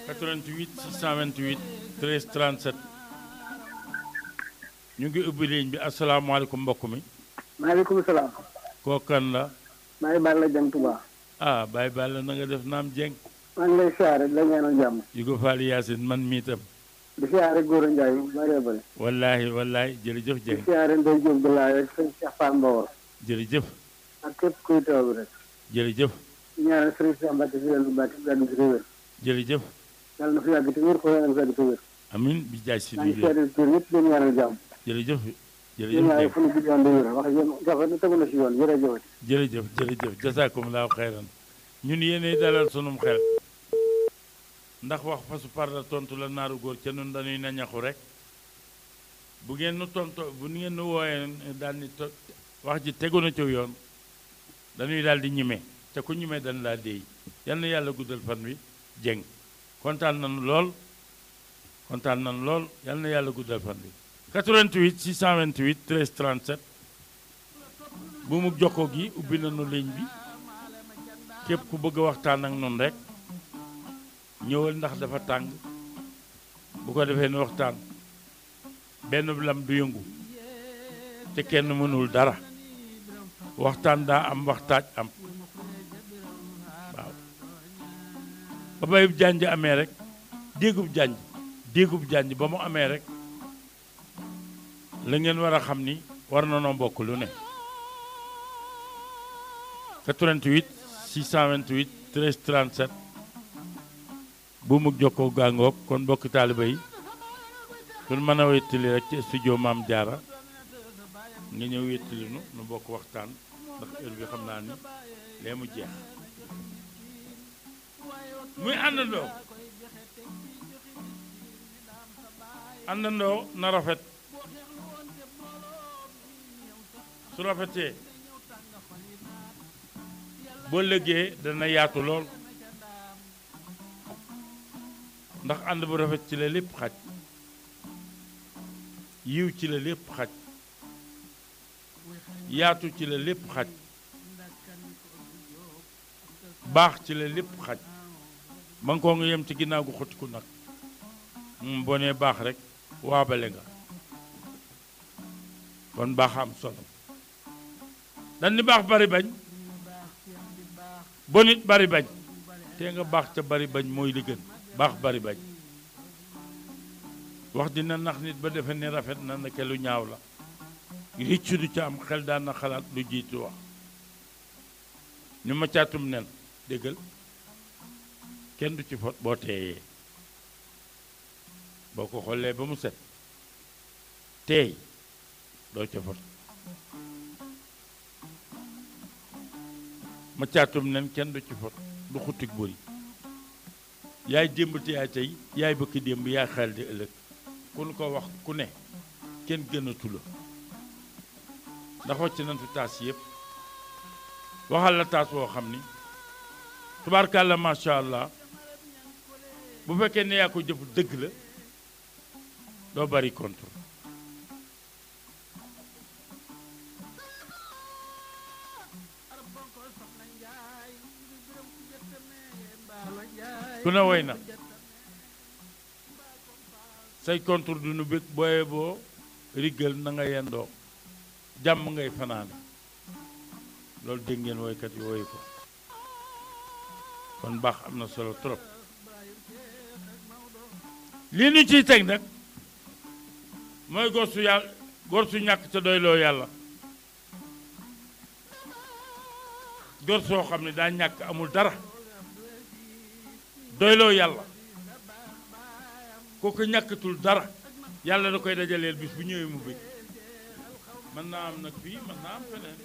88 628 13 37 ñu ngi ubbi ligne bi asalaamaaleykum mbokk mi maaleykum salaam. kooku kan la maa ngi baal la jëm Tuba. ah Baye Balla na nga def naam jeng maa ngi lay siyaare di la ñaanal jàmm. Yugo Fall Yaasin man mii tam di siyaare Gora Ndiaye bëree bëri. wallaahi wallaahi jërëjëf di jeng siyaare Ndeye Diop de laay ak sëñ Cheikh Fall Mbawar. jërëjëf ak képp kuy taw bi rek. jërëjëf di ñaanal Serigne Cheikh Mbacke si leen Mbacke si yàgg si wér. jërëjëf yàlla na fi yàgg te wér ko yàlla na fi yàgg te wér. amin bi jaay si maa ngi di siyaare tur yëpp di leen ñaanal jàmm. jërëjëf di jërëjëf ñaanal jeng fu ñu guddi yoon di wér wax yéen jafe na tegu na si yoon jërëjëf. jërëjëf jërëjëf jasaakumulaahu xayran ñun yéenay dalal sunum xel ndax wax fasu parla tontu la naaru góor ca nun dañuy nañaxu rek bu ngeen nu tonto bu ngeen nu wooyee daal ni to wax ji tegu na ci yoon dañuy daal di ñime te ku ñime dañ laa déey yal na yàlla guddal fan wi jeng kontaan nañu lool kontaan nañu lool yal na yàlla guddal fan wi 88 628 13 37 bu mu jokkoo gi ubbi nañu ligne bi képp ku bëgg a waxtaan ak noonu rek ñëwal ndax dafa tàng bu ko defee nu waxtaan benn lam du yëngu te kenn mënul dara waxtaan daa am waxtaaj am waaw ba bayub jànj amee rek déegub jànj déegub jànj ba mu amee rek la ngeen war a xam ni war na noo bokk lu ne 88 628 13 37 bu mu jokkoo gàngoog kon mbokki taaliba yi kun mën a wéttali rek ci studio Maam Jaara nga ñëw wéttali nu nu bokk waxtaan ndax heure bi xam naa ni lee mu jeex muy àndandoo àndandoo na rafet su rafetee boo lëggee dana yaatu lool ndax ànd bu rafet ci la lépp xaj yiw ci la lépp xaj yaatu ci la lépp xaj baax ci la lépp xaj ba nga koo nga yem ci ginnaaw gu xottiku nag moom boo nee baax rek waabale nga kon baax am solo dan ni baax bari bañ bonit bari bañ te nga baax ca bari bañ mooy li gën baax bari bañ wax dina nax nit ba defe ne rafet na ndeke lu ñaaw la riccu du ca am xel daan na xalaat lu jiitu wax ñu ma caatum nen déggal kenn du ci fot boo teeyee boo ko xoolee ba mu set teey doo ca fot ma caatum nen kenn du ci fot du xuttik bëri yaay démb te yaay tey yaay bëkki démb yaay xel di ëllëg ku nu ko wax ku ne kenn gënatu la ndax wàcc nañ fi taas yëpp waxal la taas woo xam ni tubaarkàlla macha allah bu fekkee ne yaa ko jëf dëgg la doo bari contre ku ne woy na say contre du nu bëgg booye boo riggal na nga yendoo jàmm ngay fanaane loolu dégg ngeen woykat yi woy ko kon baax am na solo trop lii nu ciy teg nag mooy gor su yàlla gor su ñàkk ca doyloo yàlla gor soo xam ne daa ñàkk amul dara doyloo yàlla kooku ñàkkatul dara yàlla da koy dajaleel bis bu ñëwee mu bëgg mën naa am nag fii mën naa am feneen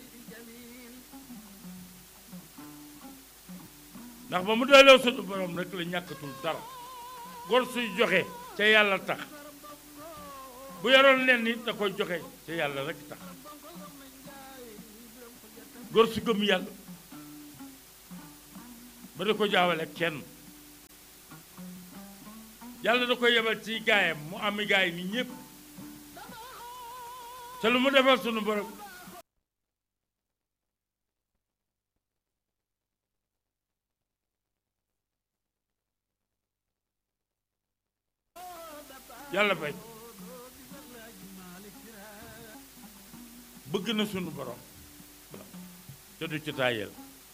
ndax ba mu doyloo sunu borom rek la ñàkkatul dara gor suy joxe ca yàlla tax bu yoroon leen nit da koy joxe ca yàlla rek tax gor su gëm yàlla ba da ko jaawale kenn yàlla da koy yebal ci gaayam mu ami gaay ni ñëpp te lu mu defal sunu borom yàlla fay bëgg na sunu borom te du ci tàyyeel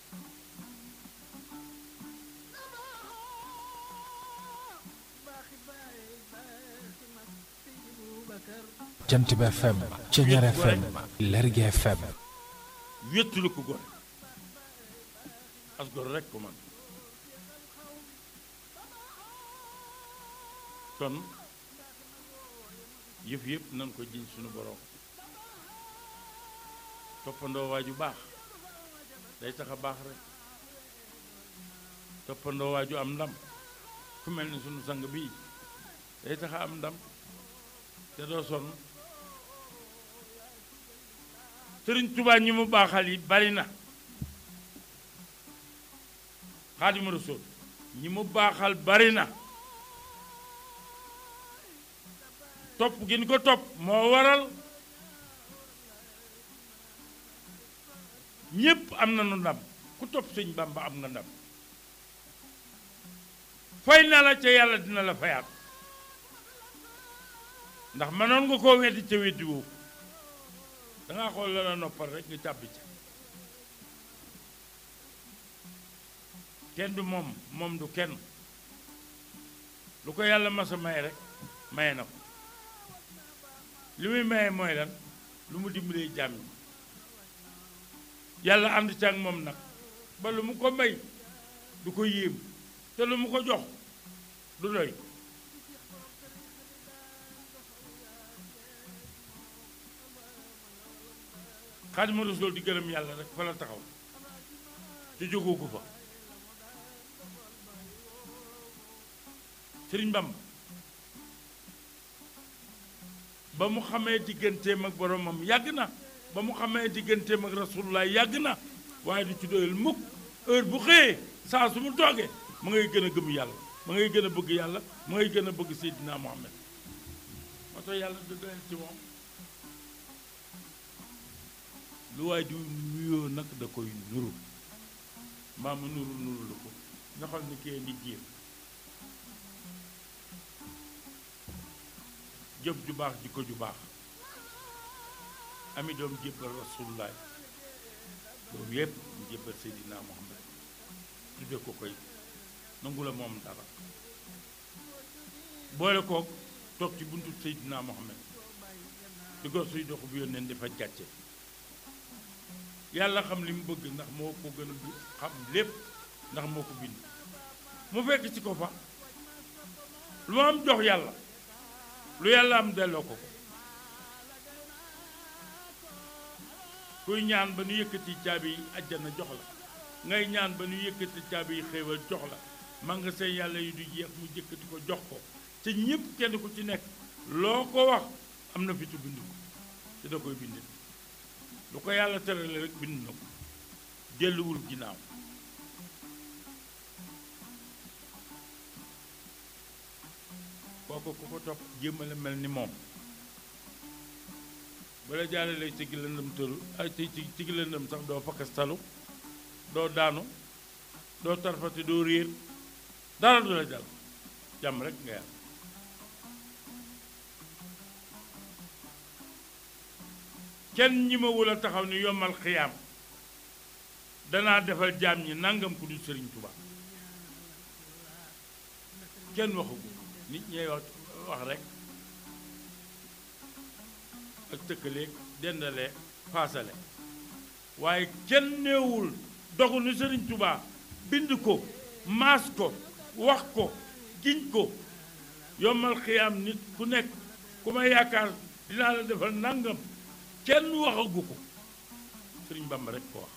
jant bi FM Ceñeer FM Lergui FM wéttulu ko gore as gor rek ko man kon yëf yëpp nan ko jiñ sunu borom toppandoo waaju baax day tax a baax rek toppandoo waaju am ndam ku mel ni sunu sang bii day tax a am ndam te doo sonn sëriñ Tuubaa ñi mu baaxal yi bari na Xaadimu Rasuul ñi mu baaxal bari na topp gi ñu ko topp moo waral ñépp am nañu ndam ku topp sëñ Bamba am nga ndam fay na la ca yàlla dina la fayaat ndax mënoon nga koo weddi ca weddi woo dangaa xool la la noppal rek nga càbbi ca kenn du moom moom du kenn lu ko yàlla masa may rek maye na ko li muy maye mooy lan lu mu dimbalee jàmm yi yàlla ànd ca ak moom nag ba lu mu ko may du ko yéem te lu mu ko jox du doy Xaadimu Rasuul di gërëm yàlla rek fa la taxaw te jógoo ko fa Sëriñ Bamba ba mu xamee digganteem ak boromam yàgg na ba mu xamee digganteem ak rasulullah yàgg na waaye du ci doyal mukk heure bu xëyee saa su mu toogee ma ngay gën a gëm yàlla ma ngay gën a bëgg yàlla ma ngay gën a bëgg Seydina Muhammad moo tax yàlla du doyal ci moom lu waaye di nuyoo nag da koy nuru mbaa mu nuru nuru lu ko nga xam ni kee ngi jéem jëf ju baax jikko ju baax ami doom jébbal rasulullaay loolu yépp mu jébbal Seydina Muhammad tudde ko koy nangu la moom dara boole kook toog ci buntu Seydina Muhammad di gor suy dox bu yónneen di fa gàcce yàlla xam li mu bëgg ndax moo ko gën a bi xam lépp ndax moo ko bind mu fekk ci ko fa lu ma am jox yàlla lu yàlla am delloo ko ko kuy ñaan ba nu yëkkati caabi yi àjjana jox la ngay ñaan ba nu yëkkati caabi yi xéewal jox la magasin yàlla yi du jeex mu jëkkati ko jox ko te ñépp kenn ku ci nekk loo ko wax am na fitu bind ko te da koy bind lu ko yàlla terale rek bind na ko delluwul ginnaaw kooku ku ko topp jéemale mel ni moom bala jaaralee ci gi lëndëm tëru ay ci ci ci gi lëndëm sax doo fakkastalu doo daanu doo tarfati doo réer dara du la jàll jàmm rek nga yàlla kenn ñi ma wula taxaw ni yombal xiyaam danaa defal jaam ñi nangam ku du sëriñ Tuubaa kenn waxu ko nit ñee wax wax rek ak tëkkaleeg dendale paasale waaye kenn neewul dogu ni sëriñ Tuubaa bind ko maas ko wax ko giñ ko yombal xiyaam nit ku nekk ku ma yaakaar dinaa la defal nangam kenn waxagu ko sëriñ Bamba rek ko wax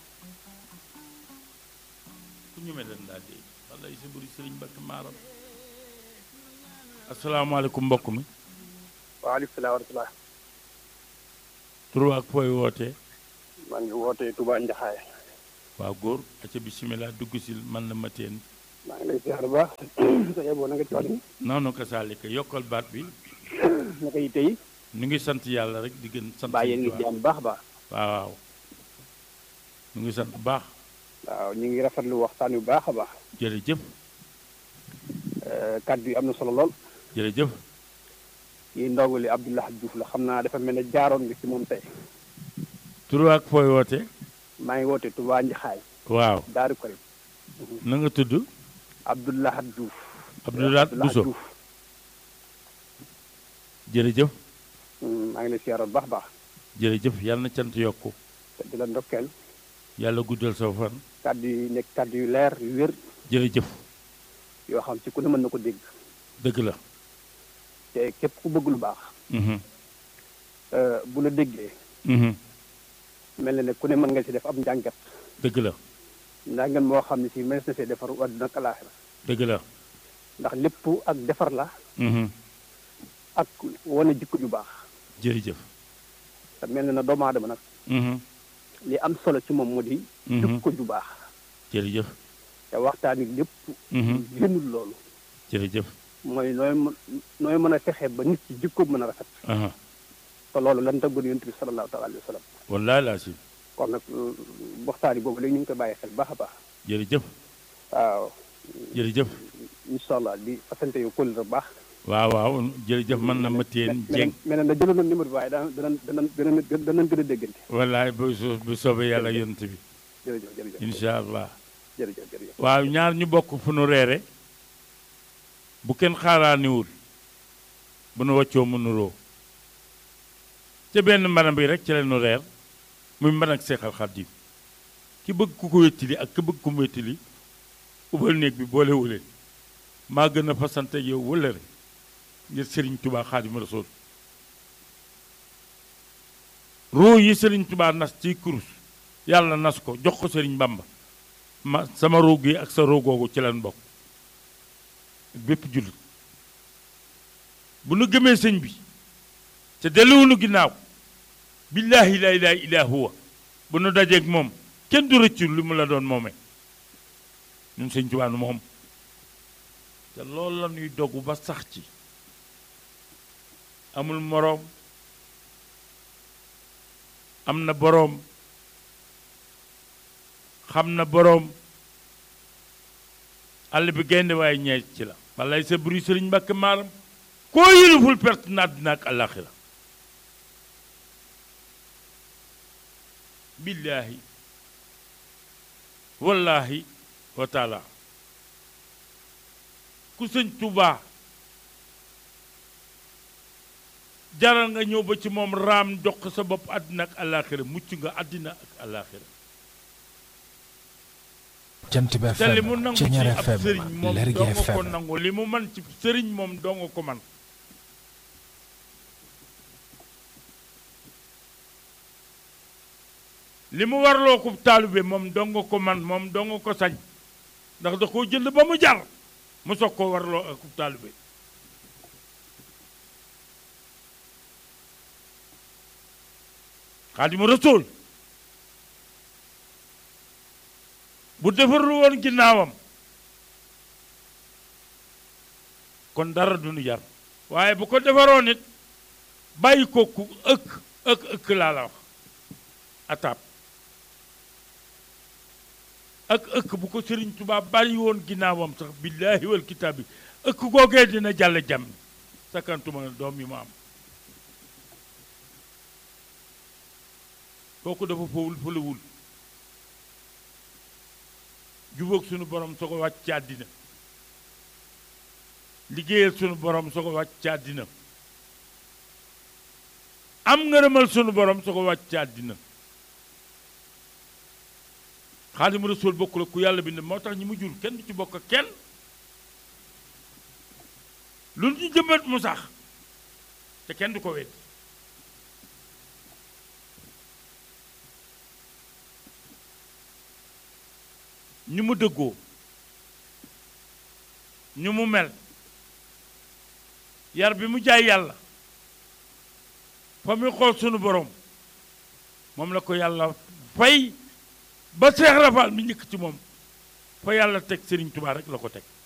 ku ñëmee den daal dee wallay sa buri sëriñ Bakk Maaram asalaamaaleykum mbokk mi waaleykum salaam wa rahmatulah. tur ak fooy wootee maa ngi wootee Touba Njaxaay. waaw góor aca bisimilah dugg si man la ma teen maa ngi lay ziar bu baax. sa yeboo na nga ci wàllu. noonu ko saalika yokkal baat bi naka yitte yi. ñu ngi sant yàlla rek di gën sant baa yéen ngi Sëriñ ci am bu baax a baax. Tuubaa waaw waaw ñu ngi sant bu baax waaw ñu ngi rafetlu waxtaan wi bu baax a baax. jërëjëf kàddu yi am na solo lool. jërëjëf yi ndongo li Abdoulaye Diouf la xam naa dafa mel ne jaaroon nga ci moom tey tur ak fooy woote maa ngi woote Touba Njaxaay waaw Daaru Karim na nga tudd Abdoulaye Diouf Abdoulaye Bousso Diouf jërëjëf maa ngi lay siyaar bu baax baax jërëjëf yàlla na cant yokku te di la ndokkeel yàlla guddal sa fan kàddu yi nekk kàddu yu leer yu wér jërëjëf yoo xam ci ku ne mën na ko dégg dëgg la te képp ku bëgg lu baax mhm euh, bu la déggee mhm mel na ne ku ne mën nga ci def ab njàngat dëgg la njàngat moo xam ne si mënees na see defaru àdduna ak alaaxira dëgg la ndax lépp ak defar la mhm ak wane jikko ju baax jërëjëf te mel na ne doomu aadama nag mhm li am solo ci moom mu di Mhm. jikko ju baax jërëjëf te waxtaan wi lépp mhm génnul loolu jërëjëf mooy nooy mën nooy mën a fexe ba nit ci jikko mën a rafet aha te loolu lan tëggoon yonent bi sallallahu taala alayhi wa sallam wallaay laa si kon nag euh, waxtaan yi boobu léegi ñu ngi koy bàyyi xel baax a baax jërëjëf waaw jërëjëf incha allah di fasante yu kóol bu baax waaw waaw jërëjëf man na ma téen jeng mel na jëloon na numéro bi waaye daa danañ danañ danañ danañ gën a déggante wallaay bu so- bu soobee yàlla yonent bi jërëjëf jërëjëf incha allah jërëjëf jërëjëf waaw ñaar ñu bokk fu nu reere bu kenn xaaraaniwul bu nu waccoo mu nuroo ca benn mbanam bi rek ci la nu reer muy mban ak seexal xaddim ki bëgg ku ko wettili ak ki bëgg ku mu wettili ubal néeg bi boole wuleen maa gën a fasante ak yow wëllëre ngir sëriñ tubaa xaadimu rasuul ruu yi sëriñ tubaa nas ciy kurus yàlla nas ko jox ko sëriñ bamba ma sama ruu gi ak sa ruu googu ci lan bokk bépp jullit bu nu gëmee sëñ bi te delluwunu ginnaaw billaahi laa ilaaha illaa huwa bu nu dajeeg moom kenn du rëccu li mu la doon moomee ñun sëñ Tuubaa nu moom te loolu la ñuy dogu ba sax ci amul moroom am na boroom xam na boroom àll bi gaynde waaye ñeej ci la walay sa buri sëriñ mbàkke maaram koo yëluful perte na àddina ak àllaaxira billaahi wallaahi wa taala ku sëñ tubaa jaral nga ñëw ba ci moom raam jox ko sa bopp àddina ak àllaaxira mucc nga àddina ak àllaaxira jant bi te li mu FM nangu ci Ceñeer ab FM sëriñ moom Lergui doo nga ko FM nangu li mu man ci sëriñ moom doo nga ko man li mu warloo ko taalibe moom doo nga ko man moom doo nga ko sañ ndax da koo jënd ba mu jar mu soog koo warloo ak taalibe Xaadimu Rasuul bu defarlu woon ginnaawam kon dara du nu jar waaye bu ko defaroon it bàyyi ko ku ëkk ëkk ëkk laa la wax ataab ak ëkk bu ko Sëriñ Tuubaa bàyyi woon ginnaawam sax billaahi wal kitaab bi ëkk googee dina jàll jàmm sakantuma doom yi mu am kooku dafa fowul fëlawul jubóog sunu borom soo ko wàcc ci àddina liggéeyal sunu borom soo ko wàcc ci àddina am ngërëmal sunu borom soo ko wàcc ci àddina Xaadimu Rasuul bokk la ku yàlla bind moo tax ñi mu jur kenn du ci bokk ak kenn lu ñu jëmbat mu sax te kenn du ko wedd ñu mu dëggoo ñu mu mel yar bi mu jaay yàlla fa muy xool sunu borom moom la ko yàlla fay ba Seex Rafal mi njëkk ci moom fa yàlla teg Sëriñ Tubaa rek la ko teg